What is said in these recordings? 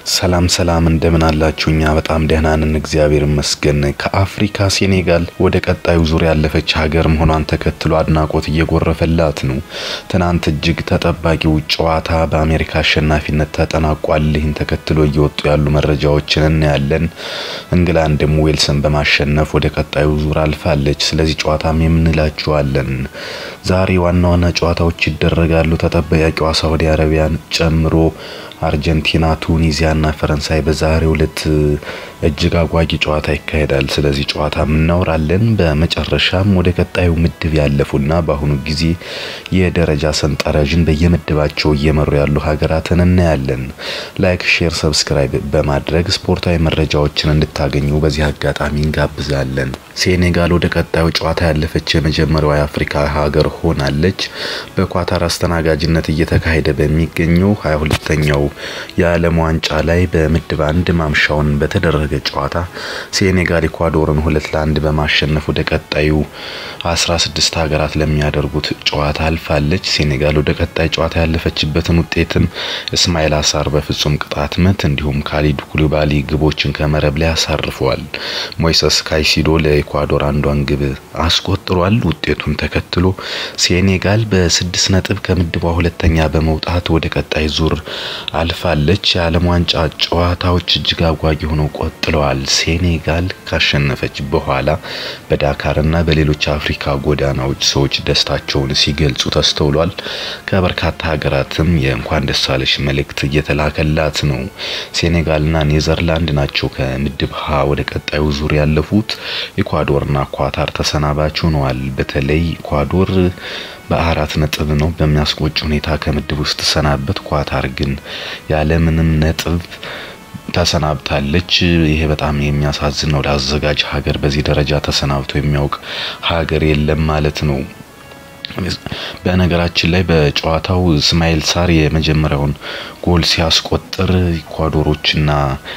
ሰላም ሰላም እንደምን አላችሁ? እኛ በጣም ደህና ነን፣ እግዚአብሔር ይመስገን። ከአፍሪካ ሴኔጋል ወደ ቀጣዩ ዙር ያለፈች ሀገር መሆኗን ተከትሎ አድናቆት እየጎረፈላት ነው። ትናንት እጅግ ተጠባቂው ጨዋታ በአሜሪካ አሸናፊነት ተጠናቋል። ይህን ተከትሎ እየወጡ ያሉ መረጃዎችን እናያለን። እንግላንድም ዌልስን በማሸነፍ ወደ ቀጣዩ ዙር አልፋለች። ስለዚህ ጨዋታም የምንላችኋለን። ዛሬ ዋና ዋና ጨዋታዎች ይደረጋሉ። ተጠባቂዋ ሳውዲ አረቢያን ጨምሮ አርጀንቲና፣ ቱኒዚያና ፈረንሳይ በዛሬው ዕለት እጅግ አጓጊ ጨዋታ ይካሄዳል። ስለዚህ ጨዋታ እናወራለን። በመጨረሻም ወደ ቀጣዩ ምድብ ያለፉና በአሁኑ ጊዜ የደረጃ ሰንጠረዥን በየምድባቸው እየመሩ ያሉ ሀገራትን እናያለን። ላይክ፣ ሼር፣ ሰብስክራይብ በማድረግ ስፖርታዊ መረጃዎችን እንድታገኙ በዚህ አጋጣሚ እንጋብዛለን። ሴኔጋል ወደ ቀጣዩ ጨዋታ ያለፈች የመጀመሪያዋ የአፍሪካ ሀገር ሆናለች። በኳታር አስተናጋጅነት እየተካሄደ በሚገኘው ሀያ ሁለተኛው የዓለም ዋንጫ ላይ በምድብ አንድ ማምሻውን በተደረገ ጨዋታ ሴኔጋል ኢኳዶርን ሁለት ለአንድ በማሸነፍ ወደ ቀጣዩ አስራ ስድስት ሀገራት ለሚያደርጉት ጨዋታ አልፋለች። ሴኔጋል ወደ ቀጣይ ጨዋታ ያለፈችበትን ውጤትም እስማኤል አሳር በፍጹም ቅጣት ምት እንዲሁም ካሊድ ኩሊባሊ ግቦችን ከመረብ ላይ አሳርፈዋል። ሞይሰስ ካይሲዶ ለኢኳዶር አንዷን ግብ አስቆጥሯል። ውጤቱን ተከትሎ ሴኔጋል በስድስት ነጥብ ከምድቧ ሁለተኛ በመውጣት ወደ ቀጣይ ዙር አልፋለች። የዓለም ዋንጫ ጨዋታዎች እጅግ አጓጊ ሆነው ቆጥለዋል። ሴኔጋል ካሸነፈች በኋላ በዳካርና በሌሎች አፍሪካ ጎዳናዎች ሰዎች ደስታቸውን ሲገልጹ ተስተውሏል። ከበርካታ ሀገራትም የእንኳን ደሳለሽ መልእክት እየተላከላት ነው። ሴኔጋልና ኔዘርላንድ ናቸው ከምድብ ሀ ወደ ቀጣዩ ዙር ያለፉት። ኢኳዶርና ኳታር ተሰናባች ሆነዋል። በተለይ ኢኳዶር በአራት ነጥብ ነው በሚያስቆጭ ሁኔታ ከምድብ ውስጥ ተሰናበት። ኳታር ግን ያለምንም ነጥብ ተሰናብታለች። ይሄ በጣም የሚያሳዝን ነው። ለአዘጋጅ ሀገር በዚህ ደረጃ ተሰናብቶ የሚያውቅ ሀገር የለም ማለት ነው። በነገራችን ላይ በጨዋታው እስማኤል ሳር የመጀመሪያውን ጎል ሲያስቆጥር ኢኳዶሮችና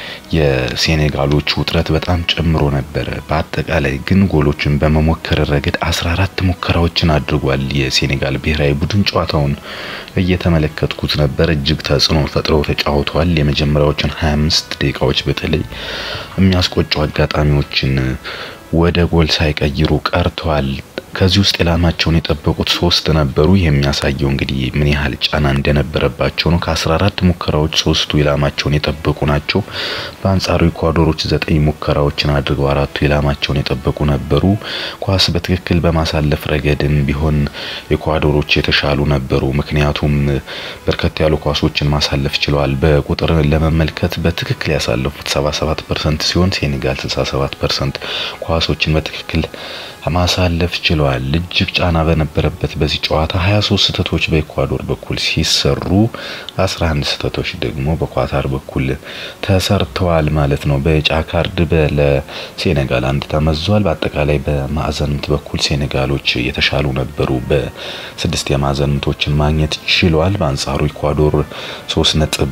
የሴኔጋሎች ውጥረት በጣም ጨምሮ ነበረ። በአጠቃላይ ግን ጎሎችን በመሞከር ረገድ 14 ሙከራዎችን አድርጓል የሴኔጋል ብሔራዊ ቡድን። ጨዋታውን እየተመለከትኩት ነበር። እጅግ ተጽዕኖ ፈጥረው ተጫውተዋል። የመጀመሪያዎችን 25 ደቂቃዎች በተለይ የሚያስቆጩ አጋጣሚዎችን ወደ ጎል ሳይቀይሩ ቀርተዋል። ከዚህ ውስጥ ኢላማቸውን የጠበቁት ሶስት ነበሩ። የሚያሳየው እንግዲህ ምን ያህል ጫና እንደነበረባቸው ነው። ከ14 ሙከራዎች ሶስቱ ኢላማቸውን የጠበቁ ናቸው። በአንጻሩ ኢኳዶሮች ዘጠኝ ሙከራዎችን አድርገው አራቱ ኢላማቸውን የጠበቁ ነበሩ። ኳስ በትክክል በማሳለፍ ረገድም ቢሆን ኢኳዶሮች የተሻሉ ነበሩ። ምክንያቱም በርከት ያሉ ኳሶችን ማሳለፍ ችለዋል። በቁጥር ለመመልከት በትክክል ያሳለፉት 77 ፐርሰንት ሲሆን ሴኔጋል 67 ፐርሰንት ኳሶችን በትክክል ማሳለፍ ችለዋል። እጅግ ጫና በነበረበት በዚህ ጨዋታ 23 ስህተቶች በኢኳዶር በኩል ሲሰሩ 11 ስህተቶች ደግሞ በኳታር በኩል ተሰርተዋል ማለት ነው። በቢጫ ካርድ ለሴኔጋል አንድ ተመዟል። በአጠቃላይ በማዕዘን ምት በኩል ሴኔጋሎች የተሻሉ ነበሩ። በስድስት የማዕዘን ምቶችን ማግኘት ችለዋል። በአንጻሩ ኢኳዶር ሶስት ነጥብ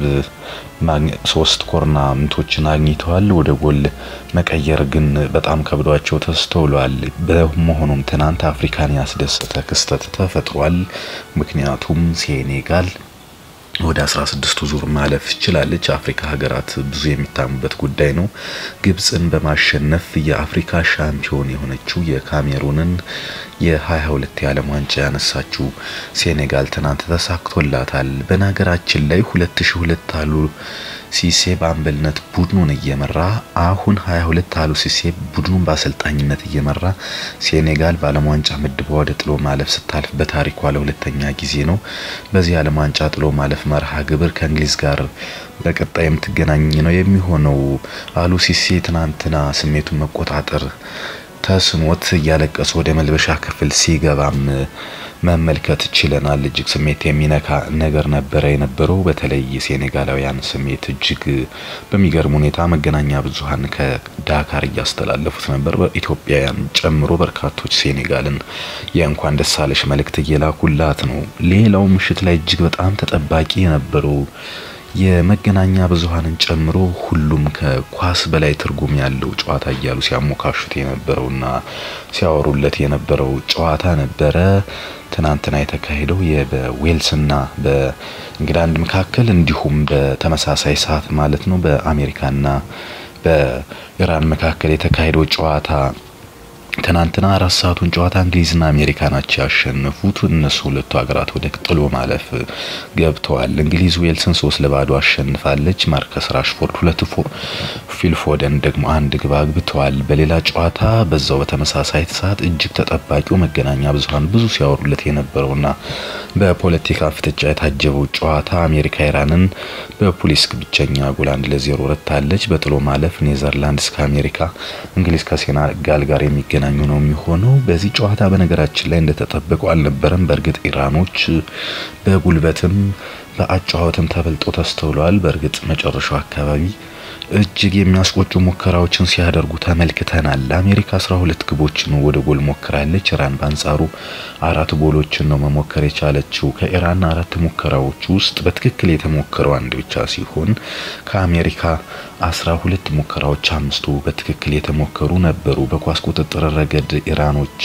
ሶስት ኮርና ምቶችን አግኝተዋል። ወደ ጎል መቀየር ግን በጣም ከብዷቸው ተስተውሏል። በመሆኑም ትናንት አፍሪካን ያስደሰተ ክስተት ተፈጥሯል። ምክንያቱም ሴኔጋል ወደ 16ቱ ዙር ማለፍ ችላለች። አፍሪካ ሀገራት ብዙ የሚታሙበት ጉዳይ ነው። ግብፅን በማሸነፍ የአፍሪካ ሻምፒዮን የሆነችው የካሜሩንን የ22 የዓለም ዋንጫ ያነሳችው ሴኔጋል ትናንት ተሳክቶላታል። በነገራችን ላይ 2002 አሉ ሲሴ በአምበልነት ቡድኑን እየመራ አሁን 22 አሉ ሲሴ ቡድኑን በአሰልጣኝነት እየመራ ሴኔጋል በዓለም ዋንጫ ምድቧ ወደ ጥሎ ማለፍ ስታልፍ በታሪኳ ለሁለተኛ ጊዜ ነው። በዚህ የዓለም ዋንጫ ጥሎ ማለፍ መርሃ ግብር ከእንግሊዝ ጋር በቀጣይ የምትገናኝ ነው የሚሆነው። አሉ ሲሴ ትናንትና ስሜቱን መቆጣጠር ተስኖት እያለቀሱ ወደ መልበሻ ክፍል ሲገባም መመልከት ችለናል። እጅግ ስሜት የሚነካ ነገር ነበረ የነበረው። በተለይ የሴኔጋላውያን ስሜት እጅግ በሚገርም ሁኔታ መገናኛ ብዙኃን ከዳካር እያስተላለፉት ነበር። በኢትዮጵያውያን ጨምሮ በርካቶች ሴኔጋልን የእንኳን ደሳለሽ መልእክት እየላኩላት ነው። ሌላው ምሽት ላይ እጅግ በጣም ተጠባቂ የነበረው የመገናኛ ብዙኃንን ጨምሮ ሁሉም ከኳስ በላይ ትርጉም ያለው ጨዋታ እያሉ ሲያሞካሹት የነበረውና ሲያወሩለት የነበረው ጨዋታ ነበረ። ትናንትና የተካሄደው በዌልስና በእንግላንድ መካከል እንዲሁም በተመሳሳይ ሰዓት ማለት ነው በአሜሪካና በኢራን መካከል የተካሄደው ጨዋታ ትናንትና አራት ሰዓቱን ጨዋታ እንግሊዝና አሜሪካ ናቸው ያሸነፉት። እነሱ ሁለቱ ሀገራት ወደ ጥሎ ማለፍ ገብተዋል። እንግሊዝ ዌልስን ሶስት ለባዶ አሸንፋለች። ማርከስ ራሽፎርድ ሁለት፣ ፊል ፎደን ደግሞ አንድ ግብ አግብተዋል። በሌላ ጨዋታ በዛው በተመሳሳይ ሰዓት እጅግ ተጠባቂው መገናኛ ብዙኃን ብዙ ሲያወሩለት የነበረውና በፖለቲካ ፍጥጫ የታጀበው ጨዋታ አሜሪካ ኢራንን በፑሊስክ ብቸኛ ጎል አንድ ለዜሮ ረታለች። በጥሎ ማለፍ ኔዘርላንድስ ከአሜሪካ እንግሊዝ ከሴኔጋል ጋር የሚገናኙ ነው የሚሆነው። በዚህ ጨዋታ በነገራችን ላይ እንደተጠበቀው አልነበረም። በእርግጥ ኢራኖች በጉልበትም በአጨዋወትም ተበልጦ ተስተውለዋል። በእርግጥ መጨረሻው አካባቢ እጅግ የሚያስቆጩ ሙከራዎችን ሲያደርጉ ተመልክተናል። አሜሪካ 12 ግቦችን ወደ ጎል ሞክራለች። ኢራን በአንጻሩ አራት ጎሎችን ነው መሞከር የቻለችው። ከኢራን አራት ሙከራዎች ውስጥ በትክክል የተሞከረው አንድ ብቻ ሲሆን ከአሜሪካ 12 ሙከራዎች አምስቱ በትክክል የተሞከሩ ነበሩ። በኳስ ቁጥጥር ረገድ ኢራኖች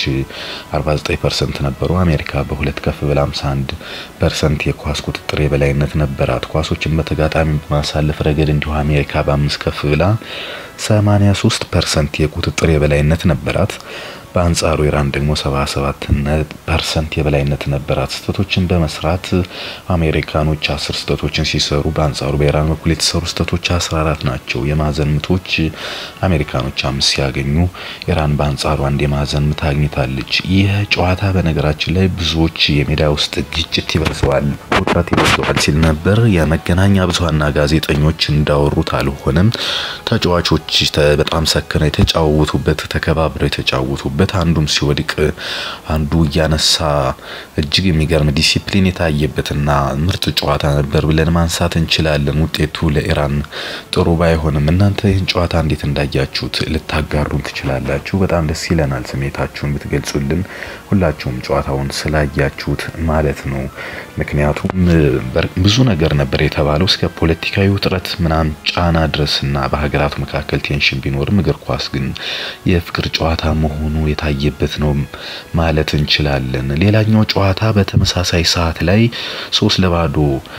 49% ነበሩ። አሜሪካ በሁለት ከፍ ብላ 51 ፐርሰንት የኳስ ቁጥጥር የበላይነት ነበራት። ኳሶችን በተጋጣሚ በማሳለፍ ረገድ እንዲሁ አሜሪካ በአምስት ከፍ ብላ 83 ፐርሰንት የቁጥጥር የበላይነት ነበራት። በአንጻሩ ኢራን ደግሞ 77 ፐርሰንት የበላይነት ነበራት። ስህተቶችን በመስራት አሜሪካኖች 10 ስህተቶችን ሲሰሩ በአንጻሩ በኢራን በኩል የተሰሩ ስህተቶች 14 ናቸው። የማዕዘን ምቶች አሜሪካኖች አምስት ሲያገኙ ኢራን በአንጻሩ አንድ የማዕዘን ምት አግኝታለች። ይህ ጨዋታ በነገራችን ላይ ብዙዎች የሜዳ ውስጥ ግጭት ይበዛዋል፣ ውጥረት ይበዛዋል ሲል ነበር። የመገናኛ ብዙኃንና ጋዜጠኞች እንዳወሩት አልሆነም። ተጫዋቾች በጣም ሰክነው የተጫወቱበት ተከባብረው የተጫወቱበት በት አንዱም ሲወድቅ አንዱ እያነሳ እጅግ የሚገርም ዲሲፕሊን የታየበትና ምርጥ ጨዋታ ነበር ብለን ማንሳት እንችላለን። ውጤቱ ለኢራን ጥሩ ባይሆንም እናንተ ይህን ጨዋታ እንዴት እንዳያችሁት ልታጋሩን ትችላላችሁ። በጣም ደስ ይለናል ስሜታችሁን ብትገልጹልን፣ ሁላችሁም ጨዋታውን ስላያችሁት ማለት ነው። ምክንያቱም ብዙ ነገር ነበር የተባለው እስከ ፖለቲካዊ ውጥረት ምናምን ጫና ድረስና በሀገራቱ መካከል ቴንሽን ቢኖርም እግር ኳስ ግን የፍቅር ጨዋታ መሆኑ የታየበት ነው ማለት እንችላለን። ሌላኛው ጨዋታ በተመሳሳይ ሰዓት ላይ ሶስት ለባዶ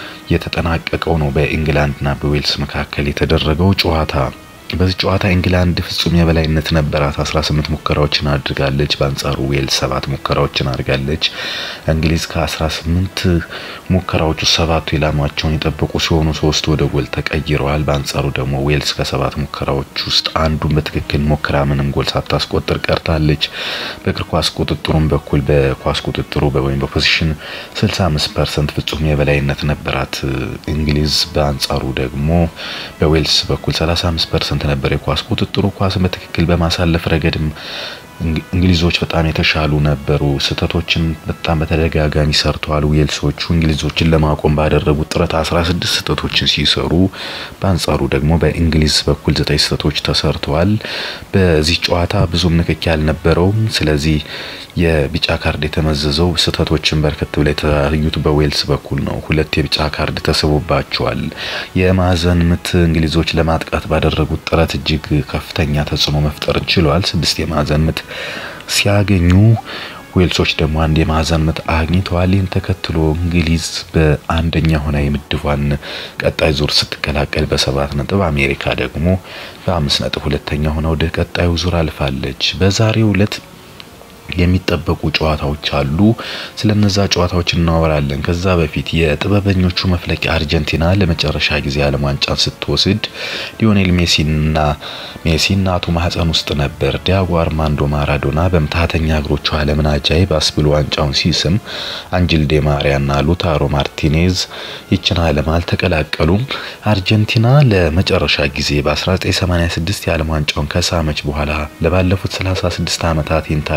የተጠናቀቀው ነው በኢንግላንድና በዌልስ መካከል የተደረገው ጨዋታ። በዚህ ጨዋታ ኢንግላንድ ፍጹም የበላይነት ነበራት። 18 ሙከራዎችን አድርጋለች። በአንጻሩ ዌልስ ሰባት ሙከራዎችን አድርጋለች። እንግሊዝ ከ18 ሙከራዎች ውስጥ ሰባቱ ኢላማቸውን የጠበቁ ሲሆኑ ሶስት ወደ ጎል ተቀይረዋል። በአንጻሩ ደግሞ ዌልስ ከሰባት ሙከራዎች ውስጥ አንዱን በትክክል ሞክራ ምንም ጎል ሳታስቆጥር ቀርታለች። በእግር ኳስ ቁጥጥሩም በኩል በኳስ ቁጥጥሩ ወይም በፖዚሽን 65 ፐርሰንት ፍጹም የበላይነት ነበራት እንግሊዝ። በአንጻሩ ደግሞ በዌልስ በኩል 35 ፐርሰንት ነበር የኳስ ቁጥጥሩ። ኳስን በትክክል በማሳለፍ ረገድም እንግሊዞች በጣም የተሻሉ ነበሩ። ስህተቶችን በጣም በተደጋጋሚ ሰርተዋል ዌልሶቹ። እንግሊዞችን ለማቆም ባደረጉት ጥረት 16 ስህተቶችን ሲሰሩ፣ በአንጻሩ ደግሞ በእንግሊዝ በኩል ዘጠኝ ስህተቶች ተሰርተዋል። በዚህ ጨዋታ ብዙም ንክኪ አልነበረውም። ስለዚህ የቢጫ ካርድ የተመዘዘው ስህተቶችን በርከት ብለው የተለያዩት በዌልስ በኩል ነው። ሁለት የቢጫ ካርድ ተስቦባቸዋል። የማዕዘን ምት እንግሊዞች ለማጥቃት ባደረጉት ጥረት እጅግ ከፍተኛ ተጽዕኖ መፍጠር ችሏል። ስድስት የማዕዘን ምት ሲያገኙ ዌልሶች ደግሞ አንድ የማዕዘን ምት አግኝተዋል። ይህን ተከትሎ እንግሊዝ በአንደኛ ሆና የምድቧን ቀጣይ ዙር ስትቀላቀል በሰባት ነጥብ፣ አሜሪካ ደግሞ በአምስት ነጥብ ሁለተኛ ሆና ወደ ቀጣዩ ዙር አልፋለች። በዛሬው ዕለት የሚጠበቁ ጨዋታዎች አሉ። ስለነዛ ጨዋታዎች እናወራለን። ከዛ በፊት የጥበበኞቹ መፍለቂያ አርጀንቲና ለመጨረሻ ጊዜ ዓለም ዋንጫን ስትወስድ ሊዮኔል ሜሲና ሜሲ እናቱ ማህፀን ውስጥ ነበር። ዲያጎ አርማንዶ ማራዶና በምትሃተኛ እግሮቹ ዓለምን አጃይብ አስብሎ ዋንጫውን ሲስም አንጅል ዴ ማሪያና ሉታሮ ማርቲኔዝ ይችን ዓለም አልተቀላቀሉም። አርጀንቲና ለመጨረሻ ጊዜ በ1986 የዓለም ዋንጫውን ከሳመች በኋላ ለባለፉት 36 ዓመታት ይህን ታሪክ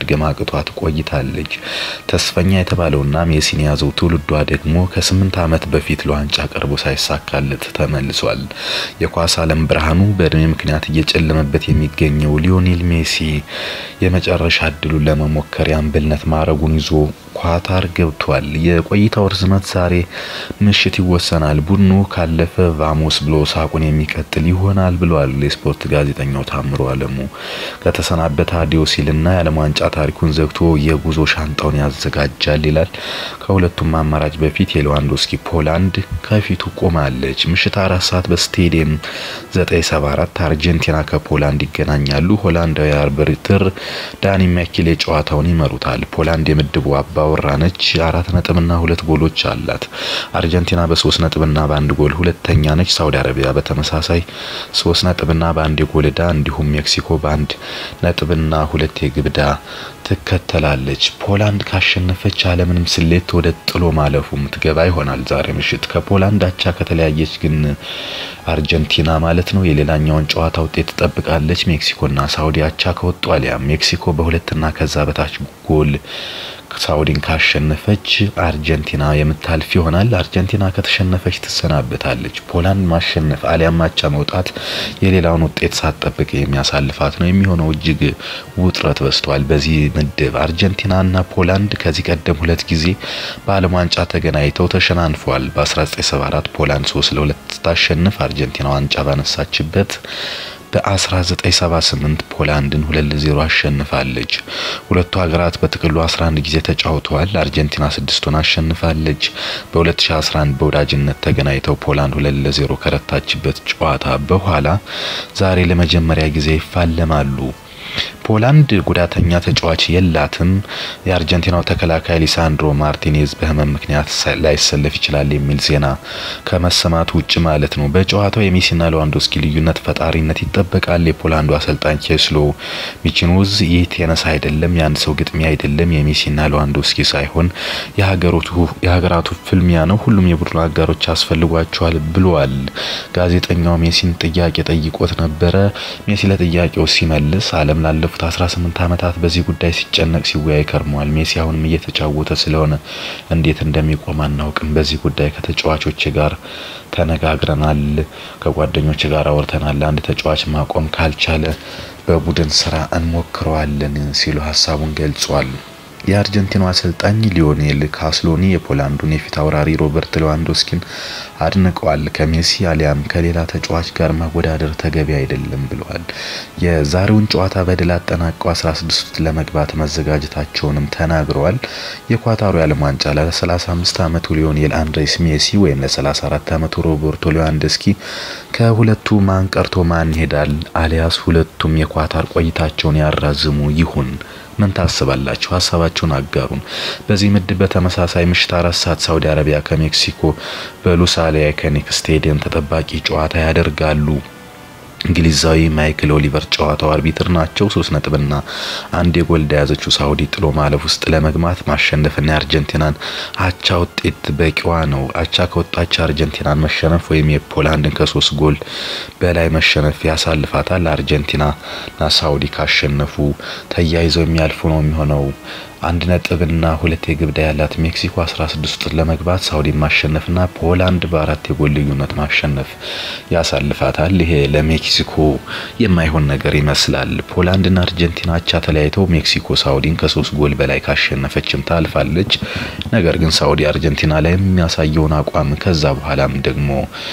ማድገም አቅቷት ቆይታለች። ተስፈኛ የተባለውና ሜሲን የያዘው ትውልዷ ደግሞ ከስምንት ዓመት በፊት ለዋንጫ ቀርቦ ሳይሳካለት ተመልሷል። የኳስ ዓለም ብርሃኑ በእድሜ ምክንያት እየጨለመበት የሚገኘው ሊዮኔል ሜሲ የመጨረሻ እድሉን ለመሞከር የአምበልነት ማዕረጉን ይዞ ኳታር ገብቷል። የቆይታው ርዝመት ዛሬ ምሽት ይወሰናል። ቡድኑ ካለፈ ቫሞስ ብሎ ሳቁን የሚቀጥል ይሆናል ብሏል የስፖርት ጋዜጠኛው ታምሮ አለሙ። ከተሰናበተ አዲዮ ሲልና የዓለም ዋንጫ ታሪኩን ዘግቶ የጉዞ ሻንጣውን ያዘጋጃል ይላል። ከሁለቱም አማራጭ በፊት የሌዋንዶስኪ ፖላንድ ከፊቱ ቆማለች። ምሽት አራት ሰዓት በስቴዲየም 974 አርጀንቲና ከፖላንድ ይገናኛሉ። ሆላንዳዊ አርቢትር ዳኒ ማኪሌ ጨዋታውን ይመሩታል። ፖላንድ የምድቡ አባወራ ነች። አራት ነጥብና ሁለት ጎሎች አላት። አርጀንቲና በሶስት ነጥብና በአንድ ጎል ሁለተኛ ነች። ሳውዲ አረቢያ በተመሳሳይ ሶስት ነጥብና በአንድ የጎል ዕዳ እንዲሁም ሜክሲኮ በአንድ ነጥብና ሁለት የግብ ዕዳ ትከተላለች። ፖላንድ ካሸነፈች አለምንም ስሌት ወደ ጥሎ ማለፉ ምትገባ ይሆናል። ዛሬ ምሽት ከፖላንድ አቻ ከተለያየች ግን አርጀንቲና ማለት ነው የሌላኛውን ጨዋታ ውጤት ትጠብቃለች። ሜክሲኮና ሳውዲ አቻ ከወጡ አሊያም ሜክሲኮ በሁለትና ከዛ በታች ጎል ሳውዲን ካሸነፈች አርጀንቲና የምታልፍ ይሆናል። አርጀንቲና ከተሸነፈች ትሰናበታለች። ፖላንድ ማሸነፍ አሊያም አቻ መውጣት የሌላውን ውጤት ሳትጠብቅ የሚያሳልፋት ነው የሚሆነው። እጅግ ውጥረት በዝቷል በዚህ ምድብ። አርጀንቲናና ፖላንድ ከዚህ ቀደም ሁለት ጊዜ በዓለም ዋንጫ ተገናኝተው ተሸናንፏል። በ1974 ፖላንድ 3 ለ2 ስታሸንፍ አርጀንቲና ዋንጫ ባነሳችበት በ1978 ፖላንድን 2 ለ0 አሸንፋለች። ሁለቱ ሀገራት በጥቅሉ 11 ጊዜ ተጫውተዋል። አርጀንቲና ስድስቱን አሸንፋለች። በ2011 በወዳጅነት ተገናኝተው ፖላንድ 2 ለ0 ከረታችበት ጨዋታ በኋላ ዛሬ ለመጀመሪያ ጊዜ ይፋለማሉ። ፖላንድ ጉዳተኛ ተጫዋች የላትም። የአርጀንቲናው ተከላካይ ሊሳንድሮ ማርቲኔዝ በሕመም ምክንያት ላይሰለፍ ይችላል የሚል ዜና ከመሰማቱ ውጭ ማለት ነው። በጨዋታው የሜሲና ሌዋንዶስኪ ልዩነት ፈጣሪነት ይጠበቃል። የፖላንዱ አሰልጣኝ ኬስሎ ሚችኖዝ ይህ ቴነስ አይደለም፣ የአንድ ሰው ግጥሚያ አይደለም፣ የሜሲና ሌዋንዶስኪ ሳይሆን የሀገራቱ ፍልሚያ ነው። ሁሉም የቡድኑ አጋሮች ያስፈልጓቸዋል ብለዋል። ጋዜጠኛው ሜሲን ጥያቄ ጠይቆት ነበረ። ሜሲ ለጥያቄው ሲመልስ ዓለም ላለፉት 18 ዓመታት በዚህ ጉዳይ ሲጨነቅ ሲወያይ ከርሟል። ሜሲ አሁንም እየተጫወተ ስለሆነ እንዴት እንደሚቆም አናውቅም። በዚህ ጉዳይ ከተጫዋቾች ጋር ተነጋግረናል፣ ከጓደኞች ጋር አውርተናል። አንድ ተጫዋች ማቆም ካልቻለ በቡድን ስራ እንሞክረዋለን ሲሉ ሀሳቡን ገልጿል። የአርጀንቲናው አሰልጣኝ ሊዮኔል ካስሎኒ የፖላንዱን የፊት አውራሪ ሮበርት ሌዋንዶስኪን አድንቀዋል። ከሜሲ አሊያም ከሌላ ተጫዋች ጋር ማወዳደር ተገቢ አይደለም ብለዋል። የዛሬውን ጨዋታ በድል አጠናቀው 16 ለመግባት መዘጋጀታቸውንም ተናግረዋል። የኳታሩ የዓለም ዋንጫ ለ35 ዓመቱ ሊዮኔል አንድሬስ ሜሲ ወይም ለ34 ዓመቱ ሮበርቶ ሌዋንዶስኪ ከሁለቱ ማን ቀርቶ ማን ይሄዳል? አሊያስ ሁለቱም የኳታር ቆይታቸውን ያራዝሙ ይሁን? ምን ታስባላችሁ? ሀሳባችሁን አጋሩን። በዚህ ምድብ በተመሳሳይ ምሽት አራት ሰዓት ሳውዲ አረቢያ ከሜክሲኮ በሉሳይል አይኮኒክ ስቴዲየም ተጠባቂ ጨዋታ ያደርጋሉ። እንግሊዛዊ ማይክል ኦሊቨር ጨዋታው አርቢትር ናቸው። ሶስት ነጥብና አንድ የጎል እንደያዘችው ሳውዲ ጥሎ ማለፍ ውስጥ ለመግባት ማሸነፍና የአርጀንቲናን አቻ ውጤት በቂዋ ነው። አቻ ከወጣች አርጀንቲናን መሸነፍ ወይም የፖላንድን ከሶስት ጎል በላይ መሸነፍ ያሳልፋታል። አርጀንቲናና ሳውዲ ካሸነፉ ተያይዘው የሚያልፉ ነው የሚሆነው። አንድ ነጥብና ሁለት የግብ ዕዳ ያላት ሜክሲኮ 16 ውስጥ ለመግባት ሳውዲ ማሸነፍና ፖላንድ በአራት የጎል ልዩነት ማሸነፍ ያሳልፋታል። ይሄ ለሜክሲኮ የማይሆን ነገር ይመስላል። ፖላንድና አርጀንቲና አቻ ተለያይተው ሜክሲኮ ሳውዲን ከሶስት ጎል በላይ ካሸነፈችም ታልፋለች። ነገር ግን ሳውዲ አርጀንቲና ላይ የሚያሳየውን አቋም ከዛ በኋላም ደግሞ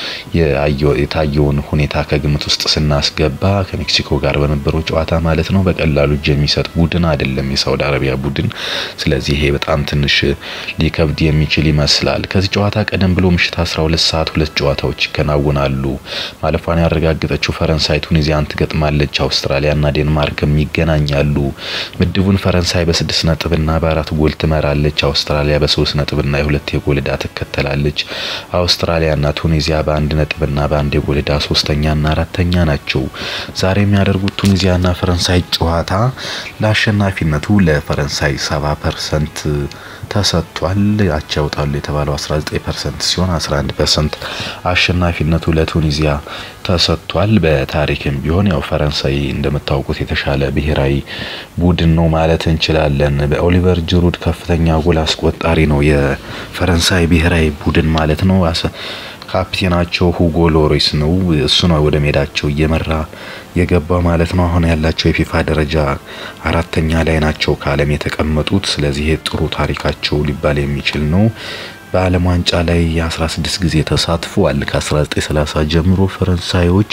የታየውን ሁኔታ ከግምት ውስጥ ስናስገባ ከሜክሲኮ ጋር በነበረው ጨዋታ ማለት ነው በቀላሉ እጅ የሚሰጥ ቡድን አይደለም የሳውዲ አረቢያ ቡድን። ስለዚህ ይሄ በጣም ትንሽ ሊከብድ የሚችል ይመስላል። ከዚህ ጨዋታ ቀደም ብሎ ምሽት 12 ሰዓት ሁለት ጨዋታዎች ይከናወናሉ። ማለፏን ያረጋገጠችው ፈረንሳይ ቱኒዚያን ትገጥማለች። አውስትራሊያና ዴንማርክም ይገናኛሉ። ምድቡን ፈረንሳይ በስድስት ነጥብና በአራት ጎል ትመራለች። አውስትራሊያ በሶስት ነጥብና የሁለት የጎል ዕዳ ትከተላለች። አውስትራሊያና ቱኒዚያ በአንድ ነጥብና በአንድ የጎል ዕዳ ሶስተኛና አራተኛ ናቸው። ዛሬ የሚያደርጉት ቱኒዚያና ፈረንሳይ ጨዋታ ለአሸናፊነቱ ለፈረንሳይ 70 ፐርሰንት ተሰጥቷል። አቻ ያወጣሉ የተባለው 19 ፐርሰንት ሲሆን 11 ፐርሰንት አሸናፊነቱ ለቱኒዚያ ተሰጥቷል። በታሪክም ቢሆን ያው ፈረንሳይ እንደምታውቁት የተሻለ ብሔራዊ ቡድን ነው ማለት እንችላለን። በኦሊቨር ጅሩድ ከፍተኛ ጎል አስቆጣሪ ነው የፈረንሳይ ብሔራዊ ቡድን ማለት ነው። ካፕቴናቸው ሁጎ ሎሪስ ነው። እሱ ነው ወደ ሜዳቸው እየመራ የገባ ማለት ነው። አሁን ያላቸው የፊፋ ደረጃ አራተኛ ላይ ናቸው ከዓለም የተቀመጡት። ስለዚህ ጥሩ ታሪካቸው ሊባል የሚችል ነው። በዓለም ዋንጫ ላይ የ16 ጊዜ ተሳትፈዋል። ከ1930 ጀምሮ ፈረንሳዮች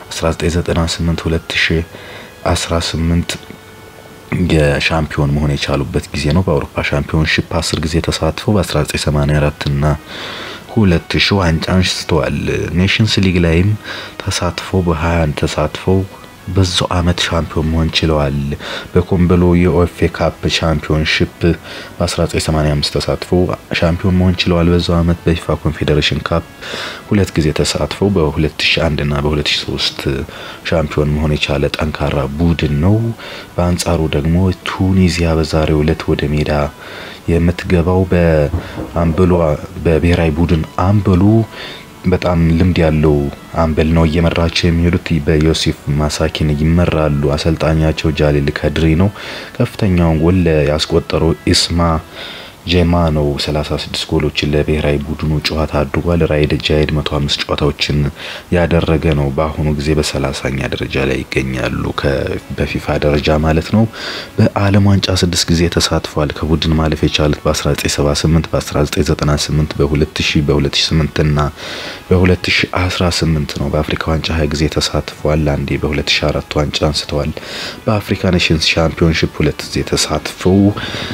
1998፣ 2018 የሻምፒዮን መሆን የቻሉበት ጊዜ ነው። በአውሮፓ ሻምፒዮንሺፕ 10 ጊዜ ተሳትፈው በ1984 እና ሁለት ሺህ ዋንጫ አንስተዋል። ኔሽንስ ሊግ ላይም ተሳትፈው በ21 ተሳትፈው በዛው አመት ሻምፒዮን መሆን ችለዋል። በኮምበሎ የኦኤፍኤ ካፕ ሻምፒዮንሺፕ በ1985 ተሳትፎ ሻምፒዮን መሆን ችለዋል። በዛው አመት በፊፋ ኮንፌዴሬሽን ካፕ ሁለት ጊዜ ተሳትፎ በ2001 እና በ2003 ሻምፒዮን መሆን የቻለ ጠንካራ ቡድን ነው። በአንጻሩ ደግሞ ቱኒዚያ በዛሬው ዕለት ወደ ሜዳ የምትገባው በአምበሏ በብሔራዊ ቡድን አምበሉ በጣም ልምድ ያለው አምበል ነው እየመራቸው የሚሄዱት በዮሴፍ ማሳኪን ይመራሉ። አሰልጣኛቸው ጃሊል ከድሪ ነው። ከፍተኛውን ጎል ያስቆጠረው ኢስማ ጄማ ነው 36 ጎሎችን ለብሔራዊ ቡድኑ ጨዋታ አድርጓል። ራይድ ጃይድ 105 ጨዋታዎችን ያደረገ ነው። በአሁኑ ጊዜ በሰላሳኛ ደረጃ ላይ ይገኛሉ በፊፋ ደረጃ ማለት ነው። በዓለም ዋንጫ ስድስት ጊዜ ተሳትፏል። ከቡድን ማለፍ የቻሉት በ1978፣ በ1998፣ በ2000፣ በ2008 እና በ2018 ነው። በአፍሪካ ዋንጫ 20 ጊዜ ተሳትፏል። አንዴ በ2004 ዋንጫ አንስተዋል። በአፍሪካ ኔሽንስ ሻምፒዮንሺፕ ሁለት ጊዜ ተሳትፈው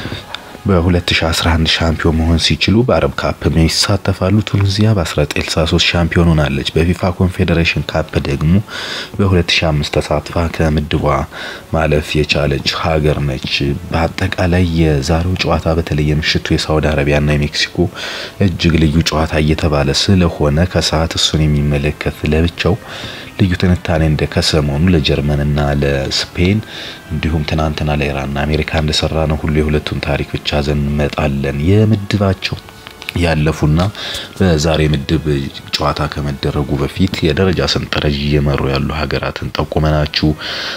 በ2011 ሻምፒዮን መሆን ሲችሉ በአረብ ካፕ ይሳተፋሉ። ቱኒዚያ በ1963 ሻምፒዮን ሆናለች። በፊፋ ኮንፌዴሬሽን ካፕ ደግሞ በ2005 ተሳትፋ ከምድቧ ማለፍ የቻለች ሀገር ነች። በአጠቃላይ የዛሬው ጨዋታ በተለይ የምሽቱ የሳውዲ አረቢያና የሜክሲኮ እጅግ ልዩ ጨዋታ እየተባለ ስለሆነ ከሰዓት እሱን የሚመለከት ለብቻው ልዩ ትንታኔ እንደ ከሰሞኑ ለጀርመንና ለስፔን እንዲሁም ትናንትና ለኢራንና አሜሪካ እንደሰራ ነው ሁሉ የሁለቱን ታሪክ ብቻ ዘን እንመጣለን። የምድባቸው ያለፉና በዛሬ ምድብ ጨዋታ ከመደረጉ በፊት የደረጃ ሰንጠረዥ እየመሩ ያሉ ሀገራትን ጠቁመናችሁ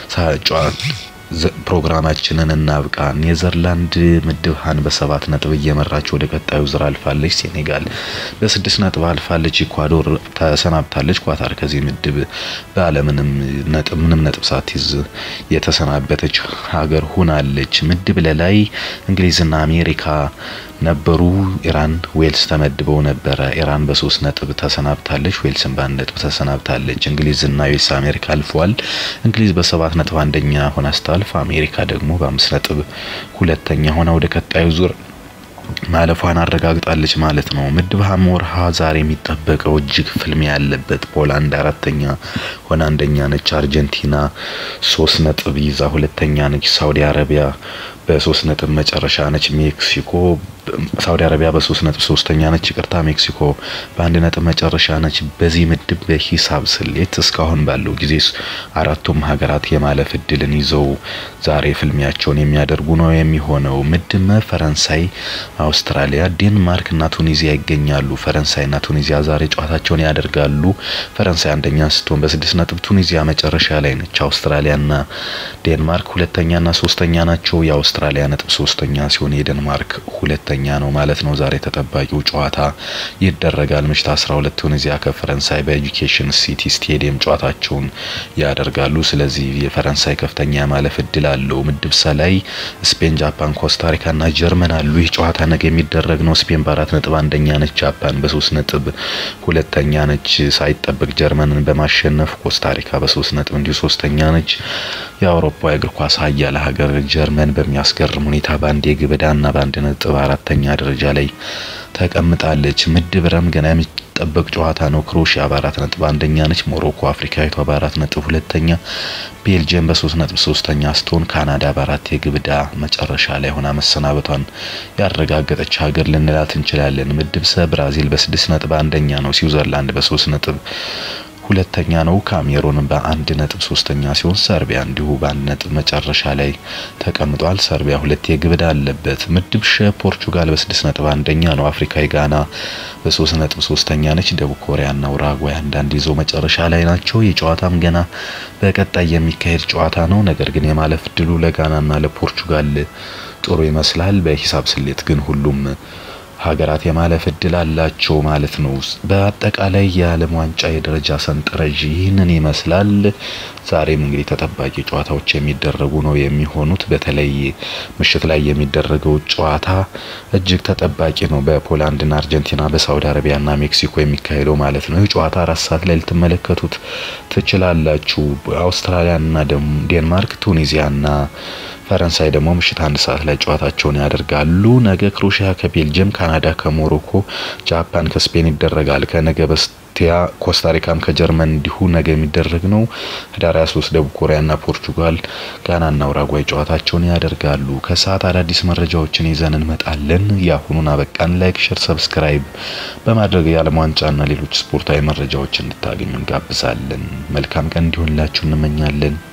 ፕሮግራማችንን እናብቃ። ኔዘርላንድ ምድብ ሀን በሰባት ነጥብ እየመራች ወደ ቀጣዩ ዙር አልፋለች። ሴኔጋል በስድስት ነጥብ አልፋለች። ኢኳዶር ተሰናብታለች። ኳታር ከዚህ ምድብ ባለምንም ነጥብ ምንም ነጥብ ሳትይዝ የተሰናበተች ሀገር ሁናለች። ምድብ ለላይ እንግሊዝና አሜሪካ ነበሩ። ኢራን ዌልስ ተመድበው ነበረ። ኢራን በሶስት ነጥብ ተሰናብታለች። ዌልስን በአንድ ነጥብ ተሰናብታለች። እንግሊዝና ዩኤስ አሜሪካ አልፈዋል። እንግሊዝ በሰባት ነጥብ አንደኛ ሆና ስታልፍ አሜሪካ ደግሞ በአምስት ነጥብ ሁለተኛ ሆና ወደ ቀጣዩ ዙር ማለፏን አረጋግጣለች ማለት ነው። ምድብ ሀ ወርሃ ዛሬ የሚጠበቀው እጅግ ፍልሚያ ያለበት ፖላንድ አራተኛ ሆና አንደኛ ነች። አርጀንቲና ሶስት ነጥብ ይዛ ሁለተኛ ነች። ሳውዲ አረቢያ በሶስት ነጥብ መጨረሻ ነች። ሜክሲኮ ሳውዲ አረቢያ በሶስት ነጥብ ሶስተኛ ነች። ይቅርታ ሜክሲኮ በአንድ ነጥብ መጨረሻ ነች። በዚህ ምድብ በሂሳብ ስሌት እስካሁን ባለው ጊዜ አራቱም ሀገራት የማለፍ እድልን ይዘው ዛሬ ፍልሚያቸውን የሚያደርጉ ነው የሚሆነው። ምድብ መ ፈረንሳይ፣ አውስትራሊያ፣ ዴንማርክ እና ቱኒዚያ ይገኛሉ። ፈረንሳይ እና ቱኒዚያ ዛሬ ጨዋታቸውን ያደርጋሉ። ፈረንሳይ አንደኛ ስትሆን በስድስት ነጥብ ቱኒዚያ መጨረሻ ላይ ነች። አውስትራሊያ እና ዴንማርክ ሁለተኛ እና ሶስተኛ ናቸው። የአውስትራሊያ ነጥብ ሶስተኛ ሲሆን የዴንማርክ ሁለተኛ ነው ማለት ነው። ዛሬ ተጠባቂው ጨዋታ ይደረጋል ምሽት 12 ቱኒዚያ ከፈረንሳይ በኤጁኬሽን ሲቲ ስቴዲየም ጨዋታቸውን ያደርጋሉ። ስለዚህ የፈረንሳይ ከፍተኛ ማለፍ እድል አለው። ምድብ ሰ ላይ ስፔን፣ ጃፓን፣ ኮስታሪካ እና ጀርመን አሉ። ይህ ጨዋታ ነገ የሚደረግ ነው። ስፔን በአራት ነጥብ አንደኛ ነች። ጃፓን በሶስት ነጥብ ሁለተኛ ነች። ሳይጠበቅ ጀርመንን በማሸነፍ ኮስታሪካ በሶስት ነጥብ እንዲሁ ሶስተኛ ነች። የአውሮፓ የእግር ኳስ ሀያል ሀገር ጀርመን በሚያስገርም ሁኔታ በአንድ የግብ ዕዳና በአንድ ነጥብ አራተኛ ደረጃ ላይ ተቀምጣለች። ምድብ ረም ገና የሚጠበቅ ጨዋታ ነው። ክሮሺያ በአራት ነጥብ አንደኛ ነች። ሞሮኮ አፍሪካዊቷ በአራት ነጥብ ሁለተኛ፣ ቤልጅየም በሶስት ነጥብ ሶስተኛ ስትሆን ካናዳ በአራት የግብ ዕዳ መጨረሻ ላይ ሆና መሰናበቷን ያረጋገጠች ሀገር ልንላት እንችላለን። ምድብ ሰ ብራዚል በስድስት ነጥብ አንደኛ ነው። ስዊዘርላንድ በሶስት ነጥብ ሁለተኛ ነው። ካሜሩን በአንድ ነጥብ ሶስተኛ ሲሆን ሰርቢያ እንዲሁ በአንድ ነጥብ መጨረሻ ላይ ተቀምጧል። ሰርቢያ ሁለት የግብ ዕዳ አለበት። ምድብ ሸ ፖርቹጋል በስድስት ነጥብ አንደኛ ነው። አፍሪካዊ ጋና በሶስት ነጥብ ሶስተኛ ነች። ደቡብ ኮሪያና ኡራጓይ አንዳንድ ይዞ መጨረሻ ላይ ናቸው። የጨዋታም ገና በቀጣይ የሚካሄድ ጨዋታ ነው። ነገር ግን የማለፍ እድሉ ለጋናና ለፖርቹጋል ጥሩ ይመስላል። በሂሳብ ስሌት ግን ሁሉም ሀገራት የማለፍ እድል አላቸው ማለት ነው። በአጠቃላይ የዓለም ዋንጫ የደረጃ ሰንጠረዥ ይህንን ይመስላል። ዛሬም እንግዲህ ተጠባቂ ጨዋታዎች የሚደረጉ ነው የሚሆኑት። በተለይ ምሽት ላይ የሚደረገው ጨዋታ እጅግ ተጠባቂ ነው። በፖላንድና አርጀንቲና፣ በሳውዲ አረቢያና ሜክሲኮ የሚካሄደው ማለት ነው። ይህ ጨዋታ አራት ሰዓት ላይ ልትመለከቱት ትችላላችሁ። አውስትራሊያና ዴንማርክ፣ ቱኒዚያና ፈረንሳይ ደግሞ ምሽት አንድ ሰዓት ላይ ጨዋታቸውን ያደርጋሉ። ነገ ክሮሺያ ከቤልጅየም፣ ካናዳ ከሞሮኮ፣ ጃፓን ከስፔን ይደረጋል። ከነገ በስቲያ ኮስታሪካም ከጀርመን እንዲሁ ነገ የሚደረግ ነው። ህዳር 23 ደቡብ ኮሪያና ፖርቹጋል፣ ጋናና ኡራጓይ ጨዋታቸውን ያደርጋሉ። ከሰዓት አዳዲስ መረጃዎችን ይዘን እንመጣለን። የአሁኑን አበቃን። ላይክ፣ ሸር፣ ሰብስክራይብ በማድረግ የዓለም ዋንጫና ሌሎች ስፖርታዊ መረጃዎች እንድታገኙ እንጋብዛለን። መልካም ቀን እንዲሆንላችሁ እንመኛለን።